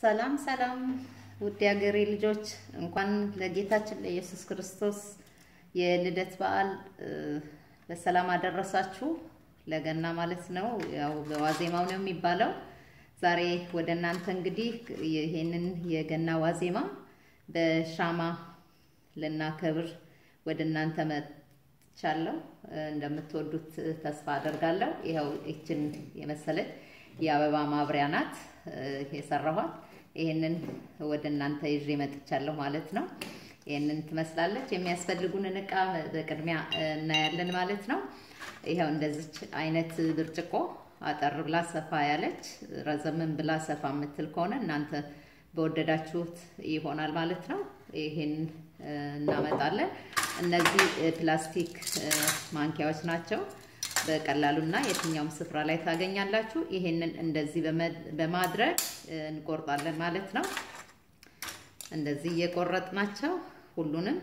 ሰላም ሰላም ውድ የሀገሬ ልጆች እንኳን ለጌታችን ለኢየሱስ ክርስቶስ የልደት በዓል በሰላም አደረሳችሁ። ለገና ማለት ነው። ያው በዋዜማው ነው የሚባለው። ዛሬ ወደ እናንተ እንግዲህ ይሄንን የገና ዋዜማ በሻማ ልናከብር ወደ እናንተ መጥቻለሁ። እንደምትወዱት ተስፋ አደርጋለሁ። ይኸው ይችን የመሰለች የአበባ ማብሪያ ናት የሰራኋት። ይህንን ወደ እናንተ ይዤ መጥቻለሁ ማለት ነው። ይህንን ትመስላለች። የሚያስፈልጉንን እቃ በቅድሚያ እናያለን ማለት ነው። ይኸው እንደዚች አይነት ብርጭቆ አጠር ብላ ሰፋ ያለች፣ ረዘምን ብላ ሰፋ የምትል ከሆነ እናንተ በወደዳችሁት ይሆናል ማለት ነው። ይህን እናመጣለን። እነዚህ ፕላስቲክ ማንኪያዎች ናቸው። በቀላሉና የትኛውም ስፍራ ላይ ታገኛላችሁ። ይሄንን እንደዚህ በማድረግ እንቆርጣለን ማለት ነው። እንደዚህ እየቆረጥናቸው ሁሉንም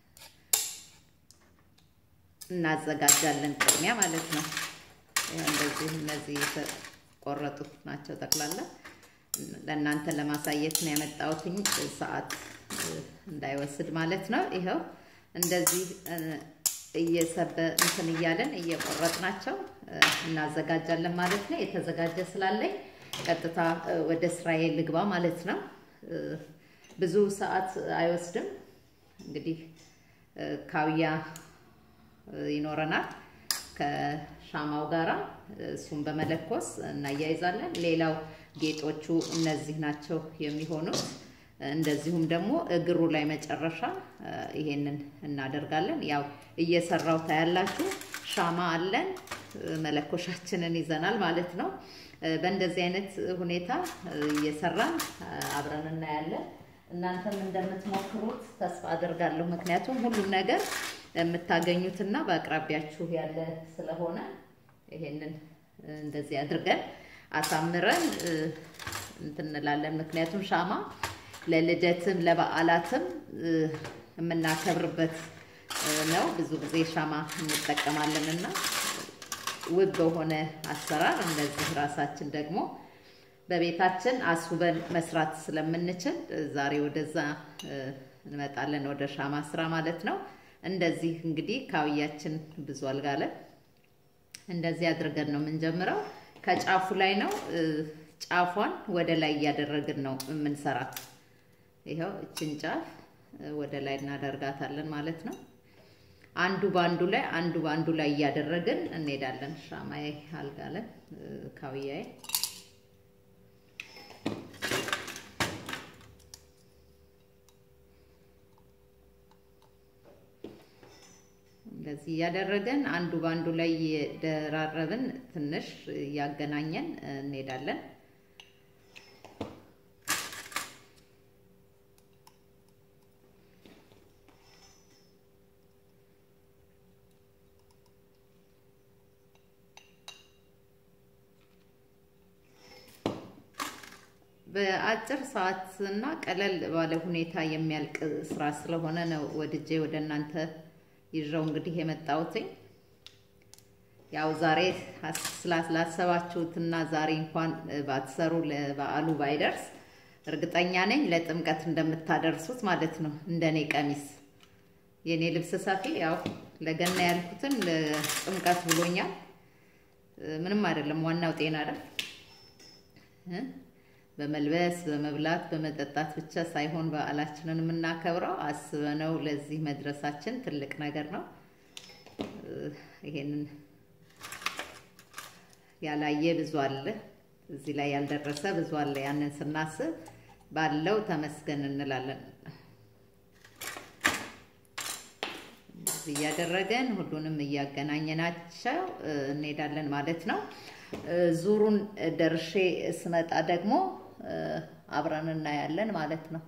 እናዘጋጃለን ቅድሚያ ማለት ነው። እንደዚህ እነዚህ የተቆረጡት ናቸው ጠቅላላ ለእናንተ ለማሳየት ነው ያመጣሁትኝ ሰዓት እንዳይወስድ ማለት ነው። ይኸው እንደዚህ እየሰበ እንትን እያለን እየቆረጥናቸው እናዘጋጃለን ማለት ነው። የተዘጋጀ ስላለኝ ቀጥታ ወደ ስራዬ ልግባ ማለት ነው። ብዙ ሰዓት አይወስድም። እንግዲህ ካውያ ይኖረናል ከሻማው ጋራ እሱን በመለኮስ እናያይዛለን። ሌላው ጌጦቹ እነዚህ ናቸው የሚሆኑት። እንደዚሁም ደግሞ እግሩ ላይ መጨረሻ ይሄንን እናደርጋለን። ያው እየሰራው ታያላችሁ። ሻማ አለን፣ መለኮሻችንን ይዘናል ማለት ነው። በእንደዚህ አይነት ሁኔታ እየሰራን አብረን እናያለን። እናንተም እንደምትሞክሩት ተስፋ አደርጋለሁ። ምክንያቱም ሁሉም ነገር የምታገኙትና በአቅራቢያችሁ ያለ ስለሆነ ይሄንን እንደዚህ አድርገን አሳምረን እንትን እንላለን። ምክንያቱም ሻማ ለልደትም ለበዓላትም የምናከብርበት ነው። ብዙ ጊዜ ሻማ እንጠቀማለን እና ውብ በሆነ አሰራር እንደዚህ ራሳችን ደግሞ በቤታችን አስውበን መስራት ስለምንችል ዛሬ ወደዛ እንመጣለን፣ ወደ ሻማ ስራ ማለት ነው። እንደዚህ እንግዲህ ካውያችን ብዙ አልጋለን። እንደዚህ አድርገን ነው የምንጀምረው። ከጫፉ ላይ ነው ጫፏን ወደ ላይ እያደረግን ነው የምንሰራት። ይኸው እችን ጫፍ ወደ ላይ እናደርጋታለን ማለት ነው። አንዱ በአንዱ ላይ አንዱ በአንዱ ላይ እያደረግን እንሄዳለን። ሻማዬ አልጋለን ካውያዬ እንደዚህ እያደረገን አንዱ በአንዱ ላይ እየደራረብን ትንሽ እያገናኘን እንሄዳለን። በአጭር ሰዓት እና ቀለል ባለ ሁኔታ የሚያልቅ ስራ ስለሆነ ነው ወድጄ ወደ እናንተ ይዤው እንግዲህ የመጣሁትኝ። ያው ዛሬ ስላሰባችሁትና ዛሬ እንኳን ባትሰሩ ለበዓሉ ባይደርስ እርግጠኛ ነኝ ለጥምቀት እንደምታደርሱት ማለት ነው። እንደኔ ቀሚስ የኔ ልብስ ሰፊ ያው ለገና ያልኩትን ለጥምቀት ብሎኛል። ምንም አይደለም፣ ዋናው ጤና አይደል? በመልበስ በመብላት በመጠጣት ብቻ ሳይሆን በዓላችንን የምናከብረው አስበነው ለዚህ መድረሳችን ትልቅ ነገር ነው። ይሄንን ያላየ ብዙ አለ፣ እዚህ ላይ ያልደረሰ ብዙ አለ። ያንን ስናስብ ባለው ተመስገን እንላለን። እዚህ እያደረገን ሁሉንም እያገናኘናቸው እንሄዳለን ማለት ነው። ዙሩን ደርሼ ስመጣ ደግሞ አብረን እናያለን ማለት ነው።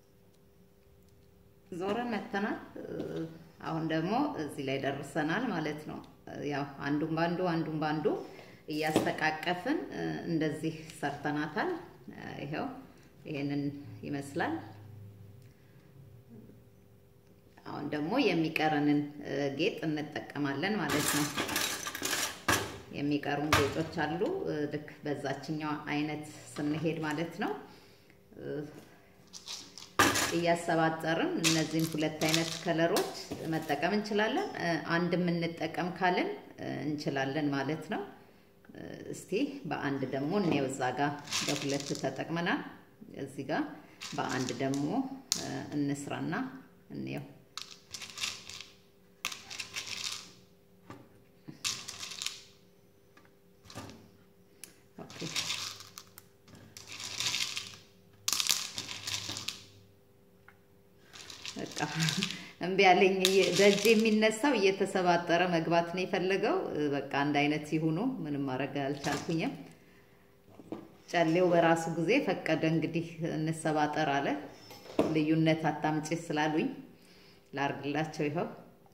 ዞረን መተናል። አሁን ደግሞ እዚህ ላይ ደርሰናል ማለት ነው። ያው አንዱን ባንዱ አንዱን ባንዱ እያስተቃቀፍን እንደዚህ ሰርተናታል። ይኸው ይሄንን ይመስላል። አሁን ደግሞ የሚቀረንን ጌጥ እንጠቀማለን ማለት ነው። የሚቀሩን ጌጦች አሉ። ልክ በዛችኛው አይነት ስንሄድ ማለት ነው። እያሰባጠርን እነዚህን ሁለት አይነት ከለሮች መጠቀም እንችላለን። አንድ የምንጠቀም ካልን እንችላለን ማለት ነው። እስቲ በአንድ ደግሞ እንየው። እዛ ጋር በሁለት ተጠቅመናል። እዚህ ጋር በአንድ ደግሞ እንስራና እንየው። ኦኬ በቃ እምቢ ያለኝ ደጅ የሚነሳው እየተሰባጠረ መግባት ነው የፈለገው። በቃ አንድ አይነት ሲሆኑ ምንም ማድረግ አልቻልኩኝም። ጨሌው በራሱ ጊዜ ፈቀደ። እንግዲህ እንሰባጠር አለ። ልዩነት አታምጪ ስላሉኝ ላርግላቸው። ይኸው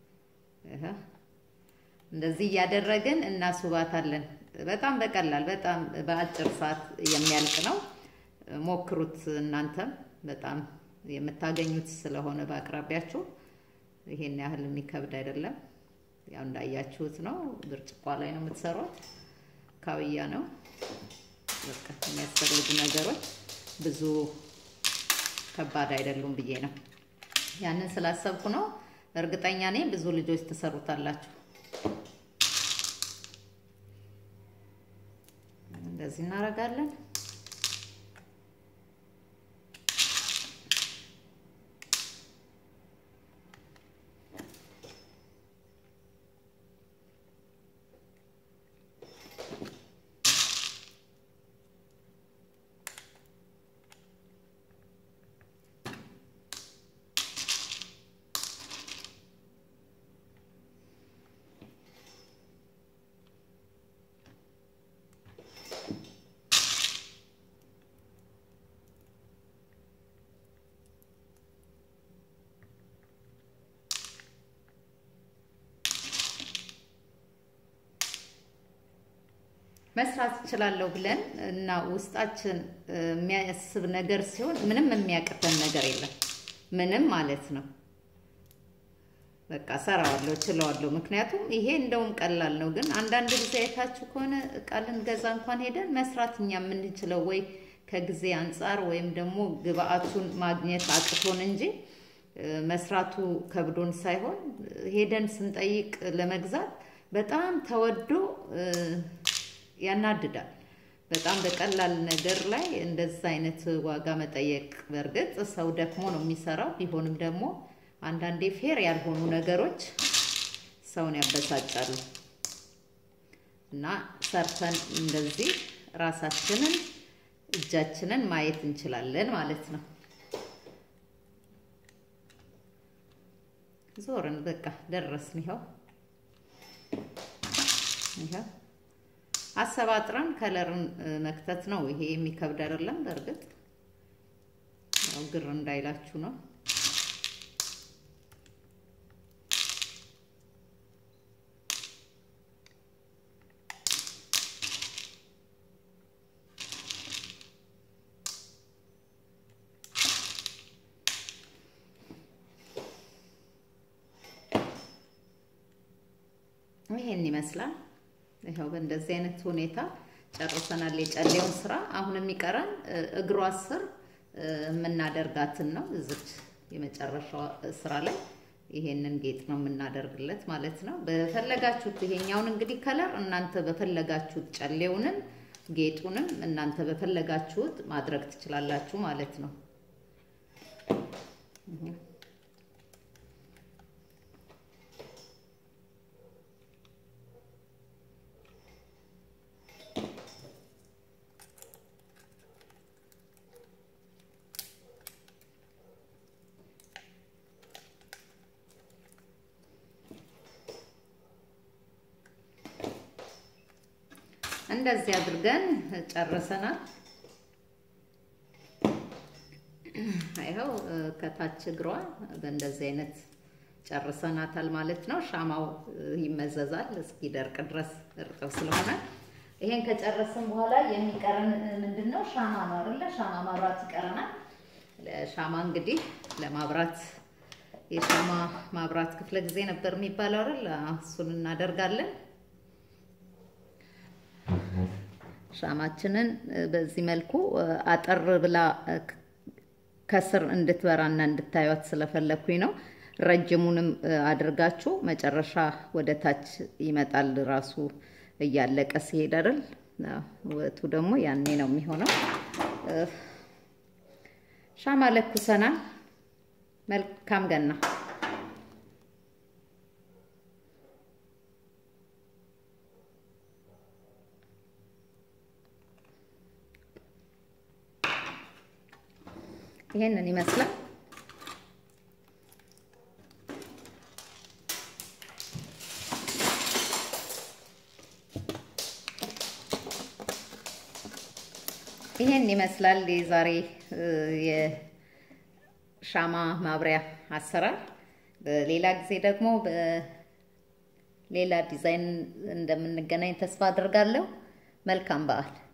እንደዚህ እያደረግን እናስውባታለን። በጣም በቀላል በጣም በአጭር ሰዓት የሚያልቅ ነው። ሞክሩት እናንተም በጣም የምታገኙት ስለሆነ በአቅራቢያችሁ ይሄን ያህል የሚከብድ አይደለም። ያው እንዳያችሁት ነው። ብርጭቋ ላይ ነው የምትሰሯት። ካውያ ነው። በቃ የሚያስፈልጉ ነገሮች ብዙ ከባድ አይደሉም ብዬ ነው ያንን ስላሰብኩ ነው። እርግጠኛ ነኝ ብዙ ልጆች ትሰሩታላችሁ። እንደዚህ እናደርጋለን። መስራት እችላለሁ ብለን እና ውስጣችን የሚያስብ ነገር ሲሆን ምንም የሚያቅተን ነገር የለም። ምንም ማለት ነው። በቃ ሰራዋለሁ፣ ችለዋለሁ። ምክንያቱም ይሄ እንደውም ቀላል ነው። ግን አንዳንድ ጊዜ አይታችሁ ከሆነ እቃ ልንገዛ እንኳን ሄደን መስራት እኛ የምንችለው ወይ ከጊዜ አንጻር ወይም ደግሞ ግብአቱን ማግኘት አቅቶን እንጂ መስራቱ ከብዶን ሳይሆን ሄደን ስንጠይቅ ለመግዛት በጣም ተወዶ ያናድዳል። በጣም በቀላል ነገር ላይ እንደዛ አይነት ዋጋ መጠየቅ፣ በእርግጥ ሰው ደክሞ ነው የሚሰራው። ቢሆንም ደግሞ አንዳንዴ ፌር ያልሆኑ ነገሮች ሰውን ያበሳጫሉ እና ሰርተን እንደዚህ ራሳችንን እጃችንን ማየት እንችላለን ማለት ነው። ዞርን፣ በቃ ደረስን። ይኸው ይኸው አሰባጥረን ከለርን መክተት ነው። ይሄ የሚከብድ አይደለም። በእርግጥ ያው ግር እንዳይላችሁ ነው። ይሄን ይመስላል። ይኸው በእንደዚህ አይነት ሁኔታ ጨርሰናል የጨሌውን ስራ። አሁን የሚቀረን እግሯ ስር የምናደርጋትን ነው። እዚች የመጨረሻው ስራ ላይ ይሄንን ጌጥ ነው የምናደርግለት ማለት ነው። በፈለጋችሁት ይሄኛውን እንግዲህ ከለር እናንተ በፈለጋችሁት ጨሌውንም ጌጡንም እናንተ በፈለጋችሁት ማድረግ ትችላላችሁ ማለት ነው። እንደዚህ አድርገን ጨርሰናል። ይኸው ከታች እግሯ በእንደዚህ አይነት ጨርሰናታል ማለት ነው። ሻማው ይመዘዛል እስኪደርቅ ድረስ እርጥብ ስለሆነ ይሄን ከጨረስን በኋላ የሚቀረን ምንድን ነው? ሻማ ነው አይደለ? ሻማ ማብራት ይቀረናል። ሻማ እንግዲህ ለማብራት የሻማ ማብራት ክፍለ ጊዜ ነበር የሚባለው አይደል? እሱን እናደርጋለን። ሻማችንን በዚህ መልኩ አጠር ብላ ከስር እንድትበራና እንድታዩት ስለፈለግኩኝ ነው። ረጅሙንም አድርጋችሁ መጨረሻ ወደ ታች ይመጣል ራሱ እያለቀ ሲሄድ አይደል? ውበቱ ደግሞ ያኔ ነው የሚሆነው። ሻማ ለኩሰናል። መልካም ገና። ይሄንን ይመስላል። ይሄን ይመስላል የዛሬ የሻማ ማብሪያ አሰራር። በሌላ ጊዜ ደግሞ በሌላ ዲዛይን እንደምንገናኝ ተስፋ አድርጋለሁ። መልካም በዓል።